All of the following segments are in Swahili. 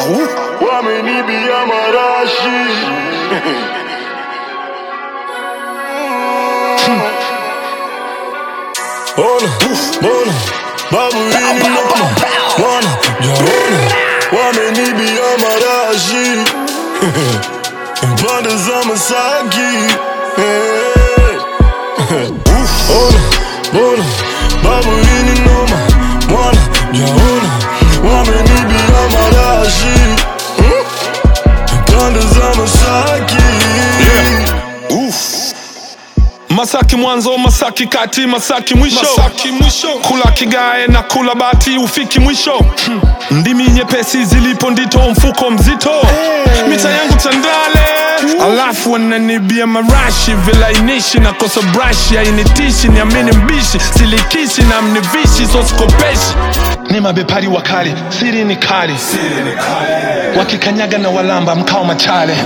Au. wamenibia marashi ona bona babu hili noma wana jaona wamenibia marashi pande za Masaki Eh. ona bona babu hili noma wana jaona wamenibia marashi pande za Masaki Masaki mwanzo, Masaki kati, Masaki mwisho, Masaki mwisho. Kula kigae na kula bati, ufiki mwisho. Hmm. Ndimi nyepesi zilipo ndito, mfuko mzito. Mita yangu Tandale, alafu wananibia marashi, vilainishi na kosa brashi, hainitishi, niamini mbishi, silikishi na mnivishi, so sikopeshi. Ni mabepari wakali, siri ni kali, wakikanyaga na walamba mkao machale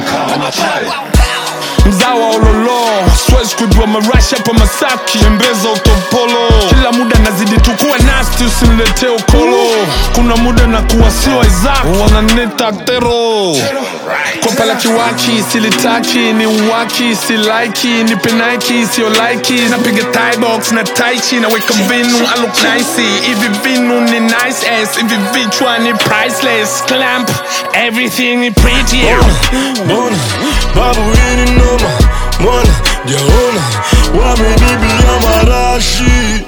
mzawa ololo siwezi kujua marashi hapa masaki embeza utopolo kila muda nazidi tukua nasti usiniletee ukolo kuna muda na kuwa sio isaac wananita tero kopa la kiwaki silitaki ni uwaki silaiki ni penaiki sio laiki napiga tibox na taichi naweka vinu aluk nice hivi vinu ni nice ass hivi vichwa ni priceless clamp everything ni pretty Bona babu hili noma mwana jaona wamenibia marashi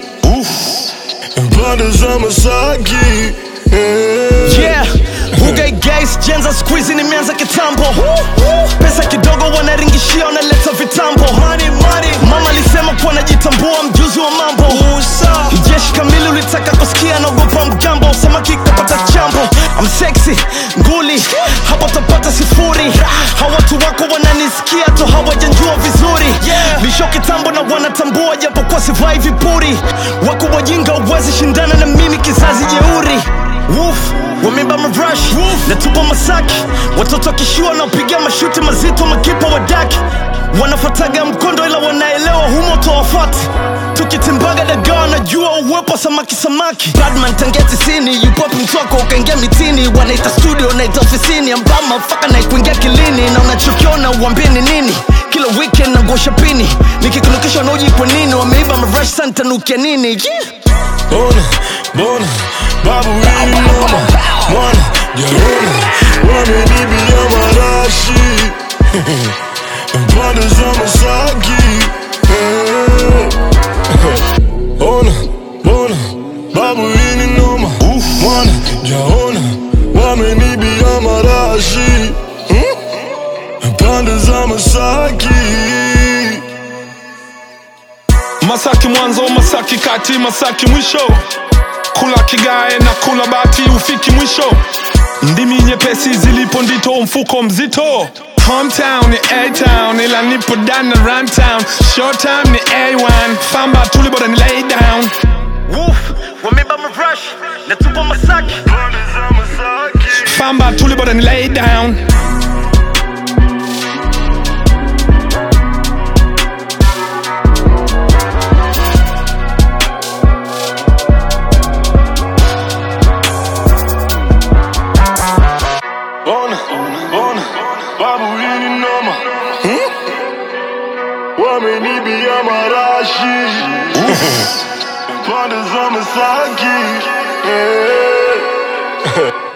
pande za Masaki Eh. Yeah, Bugay guys, jenza squeeze nimeanza kitambo Pesa kidogo wanaringishia wanaleta vitambo money, money. Mama alisema kuwa najitambua mjuzi wa mambo Jeshi kamili ulitaka kusikia naogopa mgambo Samaki kapata chambo I'm sexy, nguli Hapa tapata sifuri Hawa watu wako wananisikia tu hawajanjua vizuri Lisho kitambo na wanatambua japo kwa sivai vipuri Wako wajinga uwezi shindana na mimi kizazi jeuri Woof, wameba marash natupa masaki watoto wakishua wanaopiga mashuti mazito makipa wadaki wanafataga mkondo ila wanaelewa humo towafati tukitimbaga dagaa wanajua uwepo samaki samaki badman tangia tisini yupopi mtwako ukaingia mitini wanaita studio naita ofisini ambama faka naikuingia kilini na unachokiona uambini nini kila weekend nangosha pini nikikunukisha nauji kwa nini wameiba marash santanukia nini yeah. Ona, bona, babu hili noma Mwana, jaona, wamenibia marashi Pande za Masaki Eh. Ona, bona, babu hili noma Mwana, jaona, wamenibia marashi Pande za Masaki Masaki mwanzo, Masaki kati, Masaki mwisho. Kula kigae na kula bati, ufiki mwisho. Ndimi nyepesi zilipo ndito, mfuko mzito. Hometown ni A-town, ila nipo dana runtown. Short time ni A1, famba tuli bora ni lay down. Woof, wameba marash natupa masaki Pande za Masaki Famba tuli bora ni lay down. Bona, bona, babu hili noma Wamenibia marashi Pande za Masaki Eh.